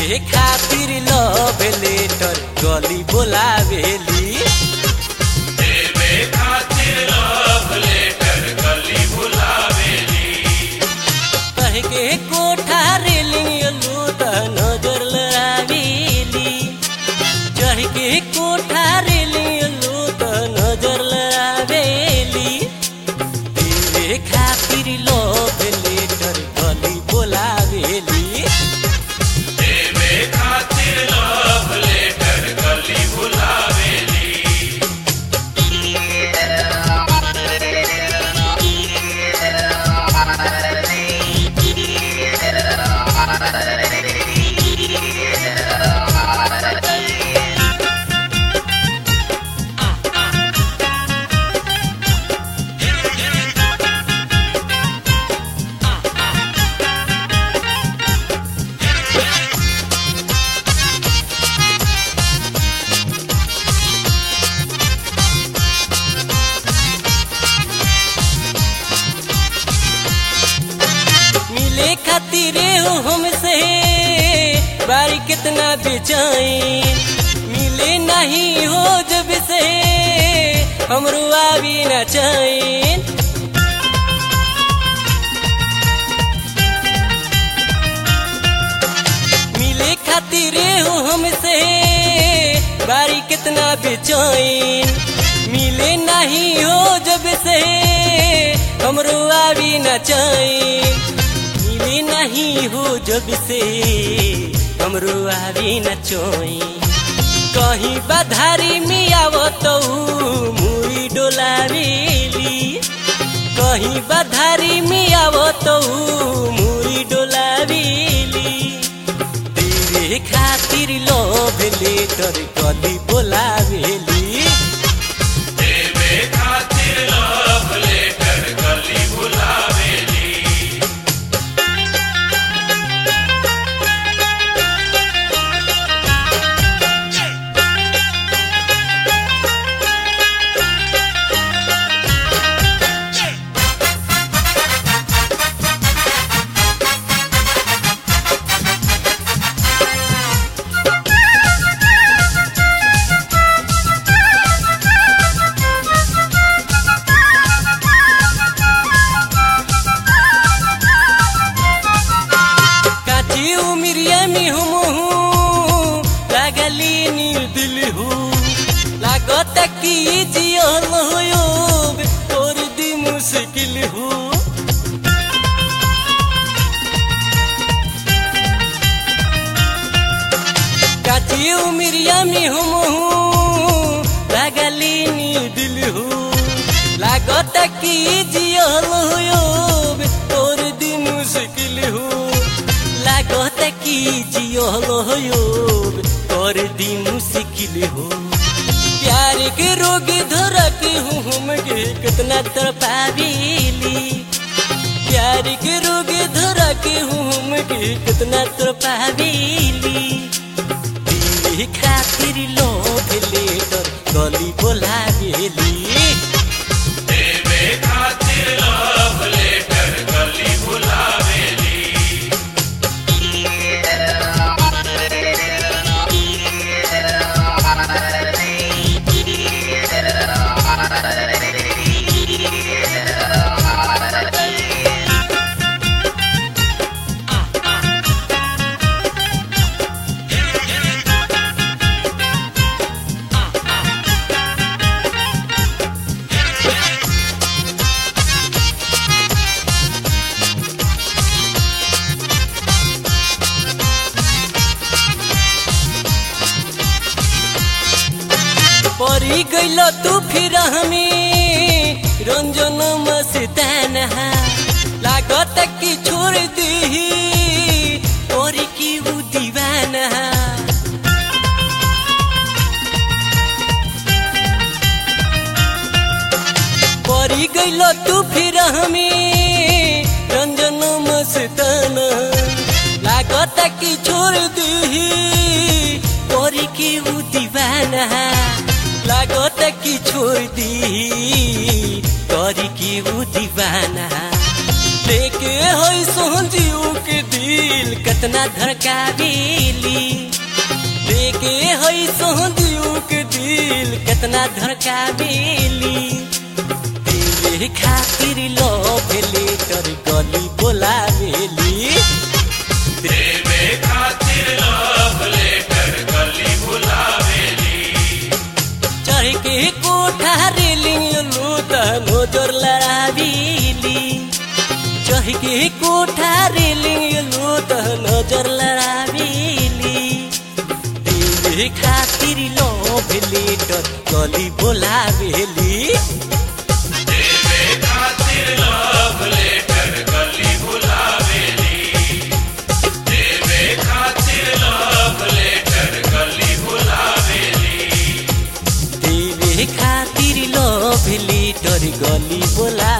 देवे खातिर love letter गली बोलावेली देवे खातिर लव लेटर गली बुलावेली कह के कोठा रेलिंग लूट नजर लड़ावेली चढ़ के कोठा रेलिंग लूट नजर लड़ावेली देवे खातिर लव लेटर गली बोलावेली देवे खातिर लव लेटर गली बुलावेली मिले खातिर हो हमसे बारी कितना बेचैन मिले नहीं हो जब से हमरो आवी न चैन मिले खातिर हो हमसे बारी कितना बेचैन मिले नहीं हो जब से हमरो आवी न चैन मिले नहीं हो जब से हमरो आवी न चैन कहीं बधारी में आवत मुई डोलावेली कहीं बधारी में आवत मुई डोलावेली तेरे खातिर लोभ लेटर कली बोलावेली देवे खातिर लव लेटर गली बुलावेली काची उमिरिया में हम हूँ लागली नील दिल हूँ लागत की जियल होयोब तोर दी मुश्किल हूँ काची उमिरिया में हम हूँ लागली नील दिल हूँ लागत की जियल होयोब तोर दी मुश्किल हूँ लागत की जियल होयोब तोर दी मुश्किल हूँ प्यार के रोग धरक हूँ हम गे कितना तरपावेली प्यार के रोग धरक हूँ हम गे कितना तरपावेली दिल खातिर लोभ लेकर गली बोलावेली देवे खातिर लव लेटर गली बुलावेली परी गइल तू फिर हमें रंजन मस्तान लागत की छोड़ दी परी की उ दीवाना परी गइल तू फिर हमें रंजन मस्तान लागत की छोड़ दी परी की उ दीवाना लागत की छोड़ दी करी की उ दीवाना लेके होई सोहजीव के दिल कतना धड़कावेली ऐसो दियो के दिल कितना धड़का बेली देवे खातिर लव लेटर गली बोलावेली देवे खातिर लव लेटर गली बुलावेली चढ़ के कोठा रेलिंग लूट नजर लड़ावीली चढ़ के कोठा रेलिंग लूट नजर लड़ावीली देवे खातिर लव लेटर गली बोलावेली देवे खातिर लव लेटर गली बुलावेली देवे खातिर लव लेटर गली बुलावेली देवे खातिर लव लेटर गली बोला